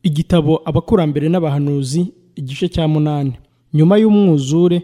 Igitabo Abakurambere n'Abahanuzi, igice cya munani. Nyuma y'umwuzure,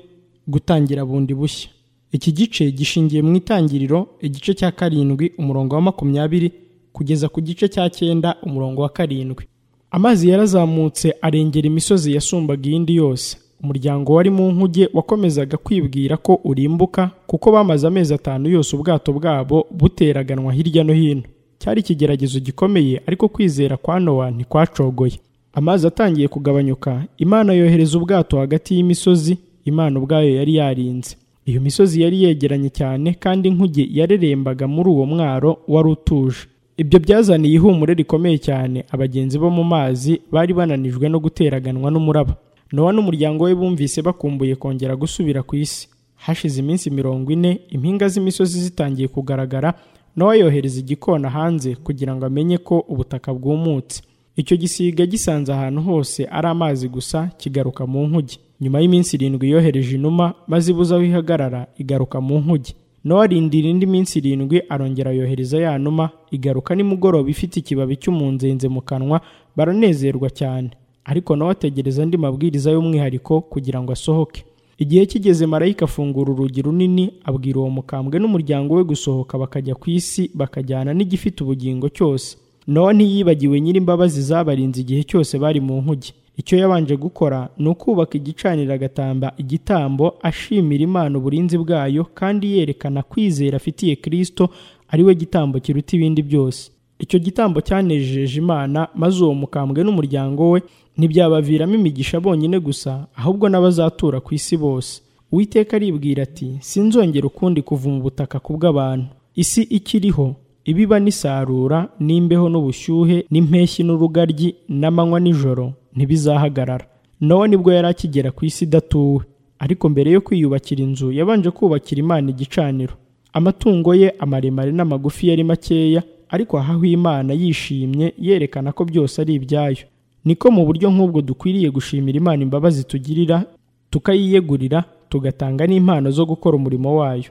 gutangira bundi bushya. Iki gice gishingiye mu itangiriro, igice cya karindwi umurongo wa makumyabiri kugeza ku gice cya cyenda umurongo wa karindwi. Amazi yarazamutse arengera imisozi yasumbaga iyindi yose. Umuryango wari mu nkuge wakomezaga kwibwira ko urimbuka kuko bamaze amezi atanu yose ubwato bwabo buteraganwa hirya no hino. Cyari ikigeragezo gikomeye ariko kwizera kwa Nowa ntikwacogoye. Amazi atangiye kugabanyuka, Imana yohereza ubwato hagati y'imisozi Imana ubwayo yari yarinze. Iyo misozi yari yegeranye cyane kandi inkuge yarerembaga muri uwo mwaro wari utuje. Ibyo byazaniye ihumure rikomeye cyane abagenzi bo mu mazi bari bananijwe no guteraganwa n'umuraba. Nowa n'umuryango we bumvise bakumbuye kongera gusubira ku isi. Hashize iminsi mirongo ine, impinga z'imisozi zitangiye kugaragara, Nowa yohereza igikona hanze kugira ngo amenye ko ubutaka bwumutse. Icyo gisiga gisanze ahantu hose ari amazi gusa kigaruka mu nkuge. Nyuma y'iminsi irindwi yohereje inuma maze ibuze aho ihagarara igaruka mu nkuge. Nowa arindira indi minsi irindwi arongera yohereza ya numa igaruka nimugoroba ifite ikibabi cy'umunzenze mu kanwa baranezerwa cyane. Ariko Nowa ategereza andi mabwiriza y'umwihariko kugira ngo asohoke. Igihe kigeze marayika afungura urugi runini abwira uwo mukambwe n'umuryango we gusohoka bakajya ku isi bakajyana n'igifite ubugingo cyose. Nowa ntiyibagiwe nyir'imbabazi zabarinze igihe cyose bari mu nkuge. Icyo yabanje gukora ni ukubaka igicaniro agatamba igitambo ashimira Imana uburinzi bwayo kandi yerekana kwizera afitiye Kristo ari we gitambo kiruta ibindi byose. Icyo gitambo cyanejeje Imana maze uwo mukambwe n'umuryango we ntibyabaviramo imigisha bonyine gusa ahubwo n'abazatura ku isi bose. Uwiteka aribwira ati sinzongera ukundi kuva mu butaka kubw'abantu. Isi ikiriho ibiba n'isarura n'imbeho n'ubushyuhe n'impeshyi n'urugaryi n'amanywa n'ijoro ntibizahagarara. Nowa nibwo yari akigera ku isi idatuwe. Ariko mbere yo kwiyubakira inzu yabanje kubakira Imana igicaniro. Amatungo ye amaremare n'amagufi yari makeya ariko ahaho Imana yishimye yerekana ko byose ari ibyayo. Niko mu buryo nk'ubwo dukwiriye gushimira Imana imbabazi tugirira, tukayiyegurira, tugatanga n'impano zo gukora umurimo wayo.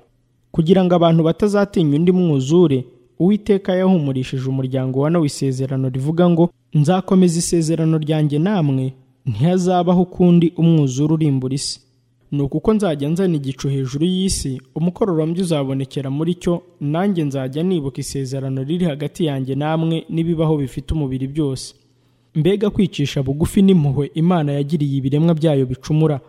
Kugira ngo abantu batazatinya undi mwuzure, Uwiteka yahumurishije umuryango wa Nowa isezerano rivuga ngo nzakomeza isezerano ryanjye namwe ntihazabaho ukundi umwuzure urimbura isi. Ni uko nzajya nzana igicu hejuru y'isi, umukororombya uzabonekera muri cyo, nanjye nzajya nibuka isezerano riri hagati yanjye namwe n'ibibaho bifite umubiri byose. Mbega kwicisha bugufi n'impuhwe Imana yagiriye ibiremwa byayo bicumura.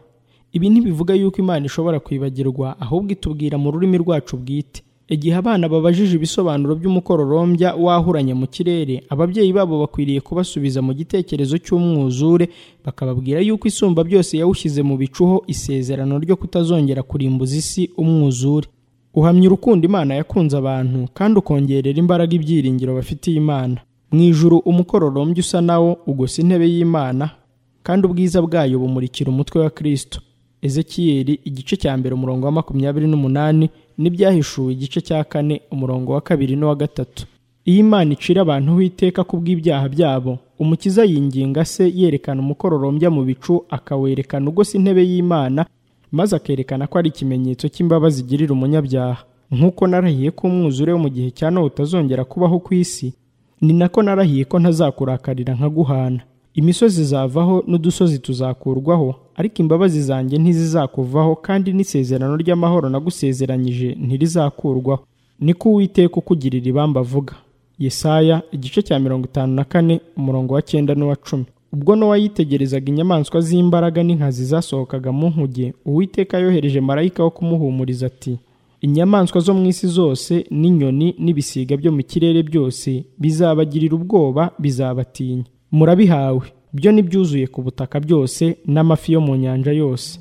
Ibi ntibivuga yuko Imana ishobora kwibagirwa, ahubwo itubwira mu rurimi rwacu bwite. Igihe abana babajije ibisobanuro by'umukororombya wahuranye mu kirere, ababyeyi babo bakwiriye kubasubiza mu gitekerezo cy'umwuzure, bakababwira yuko isumba byose yawushyize mu bicuho isezerano ryo kutazongera kurimbuza isi umwuzure. Uhamya urukundo Imana yakunze abantu kandi ukongerera imbaraga ibyiringiro bafitiye Imana. Mu ijuru umukororombya usa nawo ugosa intebe y'Imana kandi ubwiza bwayo bumurikira umutwe wa Kristo. Ezekiyeli igice cya mbere umurongo wa makumyabiri n'umunani n'ibyahishuwe igice cya kane umurongo wa kabiri n'uwa gatatu. Iyo Imana icira abantu uwiteka ku bw'ibyaha byabo, Umukiza yinginga se yerekana umukororombya mu bicu akawerekana ugose intebe y'Imana maze akerekana ko ari ikimenyetso cy'imbabazi igirira umunyabyaha. Nk'uko narahiye ko umwuzure wo mu gihe cya Nowa utazongera kubaho ku isi, ni nako narahiye ko ntazakurakarira nkaguhana. Imisozi izavaho n'udusozi tuzakurwaho, ariko imbabazi zanjye ntizizakuvaho kandi n'isezerano ry'amahoro nagusezeranyije ntirizakurwaho. Niko Uwiteka ukugirira ibamba avuga. Yesaya igice cya mirongo itanu na kane umurongo wa cyenda n'uwa cumi. Ubwo Nowa yitegerezaga inyamaswa z'imbaraga n'inkazi zasohokaga mu nkuge, Uwiteka yohereje marayika wo kumuhumuriza ati inyamaswa zo mu isi zose n'inyoni n'ibisiga byo mu kirere byose bizabagirira ubwoba bizabatinya murabihawe byo n'ibyuzuye ku butaka byose n'amafi yo mu nyanja yose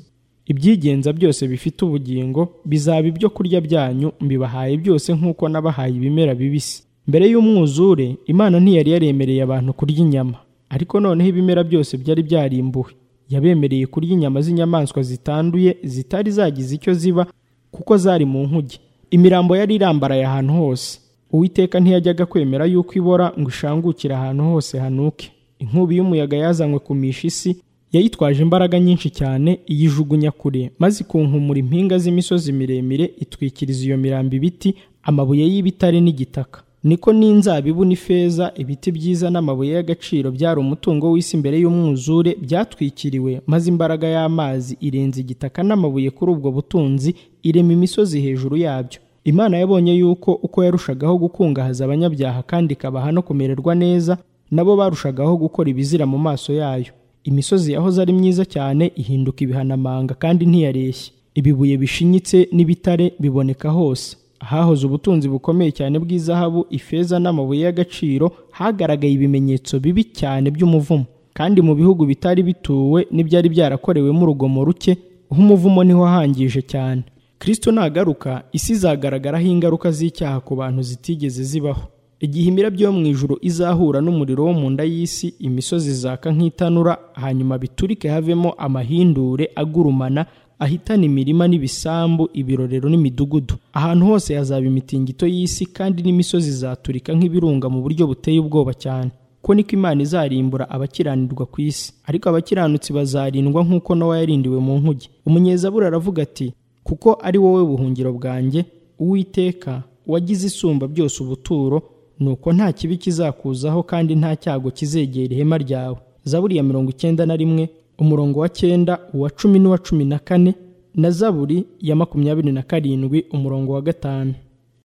ibyigenza byose bifite ubugingo bizaba ibyo kurya byanyu mbibahaye byose nk'uko n'abahaye ibimera bibisi mbere y'umwuzure imana ntiyari yaremereye abantu kurya inyama ariko noneho ibimera byose byari byarimbuwe yabemereye kurya inyama z'inyamaswa zitanduye zitari zagize icyo ziba kuko zari mu nkuge imirambo yari irambaraye ahantu hose uwiteka ntiyajyaga kwemera yuko ibora ngo ishangukire ahantu hose hanuke inkubi y'umuyaga yazanywe kumisha isi yayitwaje imbaraga nyinshi cyane iyijugunya kure maze ikunkumura impinga z'imisozi miremire itwikiriza iyo mirambo ibiti amabuye y'ibitare n'igitaka niko n'inzabibu n'ifeza ibiti byiza n'amabuye y'agaciro byari umutungo w'isi mbere y'umwuzure byatwikiriwe maze imbaraga y'amazi irenza igitaka n'amabuye kuri ubwo butunzi irema imisozi hejuru yabyo imana yabonye yuko uko yarushagaho gukungahaza abanyabyaha kandi ikabaha no kumererwa neza nabo barushagaho gukora ibizira mu maso yayo imisozi yahoze ari myiza cyane ihinduka ibihanamanga kandi ntiyareshya ibibuye bishinyitse n'ibitare biboneka hose ahahoze ubutunzi bukomeye cyane bw'izahabu ifeza n'amabuye y'agaciro hagaragaye ibimenyetso bibi cyane by'umuvumo kandi mu bihugu bitari bituwe n'ibyari byarakorewemo urugomo ruke h'umuvumo niho hangije cyane kristo nagaruka isi izagaragaraho ingaruka z'icyaha ku bantu zitigeze zibaho igihe imirabyo yo mu ijuru izahura n'umuriro wo mu nda y'isi imisozi zaka nk'itanura hanyuma biturike havemo amahindure agurumana ahitana imirima n'ibisambu ibirorero n'imidugudu ahantu hose hazaba imitingito y'isi kandi n'imisozi izaturika nk'ibirunga mu buryo buteye ubwoba cyane ko niko imana izarimbura abakiranirwa ku isi ariko abakiranutsi bazarindwa nk'uko nawe yarindiwe mu nkuge umunyezabura aravuga ati kuko ari wowe buhungiro bwanjye uwiteka wagize isumba byose ubuturo nuko nta kibi kizakuzaho kandi nta cyago kizegera ihema ryawe zaburi ya mirongo icyenda na rimwe umurongo wa cyenda uwa cumi n'uwa cumi na kane na zaburi ya makumyabiri na karindwi umurongo wa gatanu